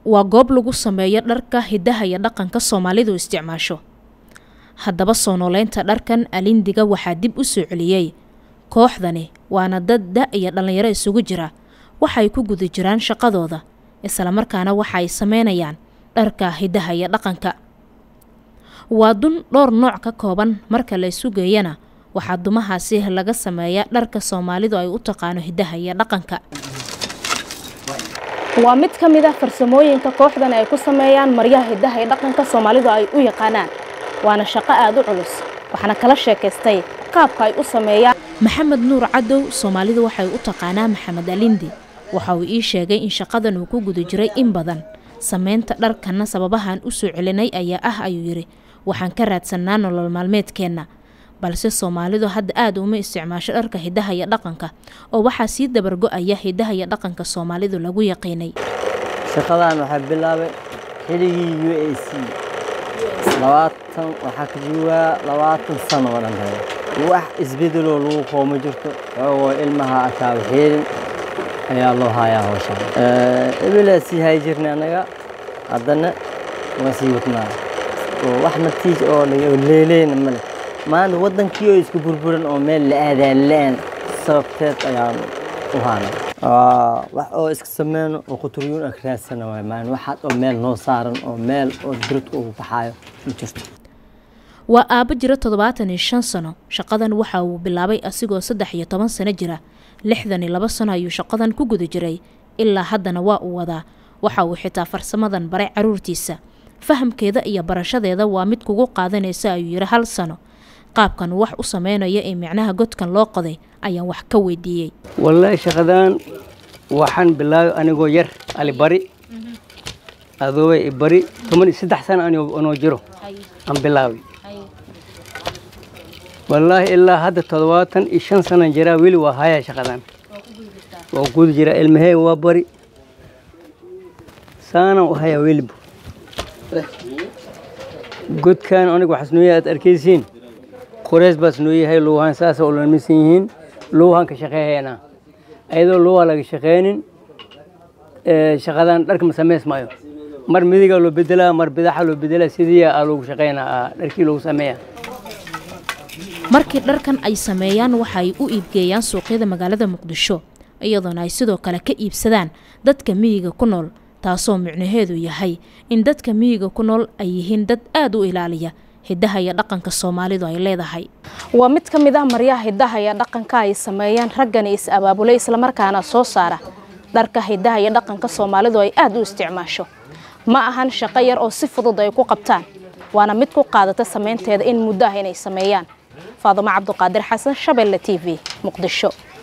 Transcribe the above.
waa goob lagu sameeyo dharka hidaha iyo dhaqanka soomaalidu isticmaasho haddaba soo nooleynta dharkan alindiga waxaa dib u soo celiyey kooxdani waana dad da iyo dhallinyaro isugu jira waxay ku guda jiraan shaqadooda islamarkaana waxa ay sameynayaan dharka hidaha iyo dhaqanka waa dun dhowr nooc ka kooban marka la isu geeyana waxaa dumahaasi laga sameeyaa dharka soomaalidu ay u taqaano hidaha iyo dhaqanka waa mid ka mid ah farsamooyinka kooxdan ay ku sameeyaan maryaha hidaha iyo dhaqanka soomaalidu ay u yaqaanaan waana shaqo aada u culus waxaana kala sheekaystay qaabka ay u sameeyaan maxamed nuur cadow soomaalidu waxay u taqaanaa maxamed alindi waxa uu ii sheegay in shaqadan uu ku guda jiray in badan sameynta dharkanna sababahan u soo celinay ayaa ah ayuu yidhi waxaan ka raadsannaa nolol maalmeedkeenna balse soomaalidu hadda aada uma isticmaasho dharka hidaha iyo dhaqanka oo waxaa sii dabargo-aya hidaha iyo dhaqanka soomaalidu lagu yaqiinay shaqadan waxaa bilaabay xiligii u a c labaatan waxaa ka joogaa labaatan sano oo dhan haya wax isbedeloo lagu qooma jirto xoogoo ilmaha akaaba xeelin ayaa loo hayaa hawshan ebilaa sii hayi jirnay annaga haddana waan sii wadnaa oo wax natiij oo leeleyna male maanta waddankii oo isku burburan oo meel la aadaan la-aan sababteed ayaan u haana wax oo iska sameyno oo quturyuun ak raadsana waay maan waxaad oo meel noo saaran oo meel oo diradka ugu baxaayo ma jirto waa aabbo jira toddobaatan iyo shan sano shaqadan waxa uu bilaabay asigoo saddex iyo toban sano jira lixdan iyo labo sano ayuu shaqadan ku guda jiray ilaa haddana waa uu wadaa waxa uu xitaa farsamadan baray caruurtiisa fahamkeeda iyo barashadeeda waa mid kugu qaadanaysa ayuu yidhi hal sano qaabkan wax u sameynaya ee micnaha godkan loo qoday ayaan wax ka weydiiyey wallaahi shaqadan waxaan bilaabay anigoo yar alibari adoobay ibari toban iyo saddex sano anoo jiro aan bilaabay wallaahi ilaa hadda toddobaatan iyo shan sanan jiraa weli waa hayaa shaqadan waa guda jiraa ilmahey waa bari saanaan u hayaa weliba godkan aniga waxaas noo yahay aad arkaysiin qoreys baas noo yahay luuhaan saasa ulamisan yihiin luuhaan ka shaqeehaynaa ayadoo luuhaa laga shaqeynin shaqadan dharka ma samays maayo mar midigaa loo bedelaa mar bidaxa loo bedelaa sidii aa loogu shaqeynaa dharkii loogu sameeyaa markii dharkan ay sameeyaan waxa ay u iibgeeyaan suuqyada magaalada muqdisho iyadoona ay sidoo kale ka iibsadaan dadka miyiga ku nool taasoo micnaheedu yahay in dadka miyiga ku nool ay yihiin dad aada u ilaaliya hidaha iyo dhaqanka soomaalidu ay leedahay waa mid ka mid ah maryaha hidaha iyo dhaqanka ay sameeyaan raggani is abaabulay islamarkaana soo saara dharka hidaha iyo dhaqanka soomaalidu ay aada u isticmaasho ma ahan shaqo yar oo si fudud ay ku qabtaan waana mid ku qaadata samaynteeda in muddo ah inay sameeyaan faadumo cabduqaadir xasan shabeelle t v muqdisho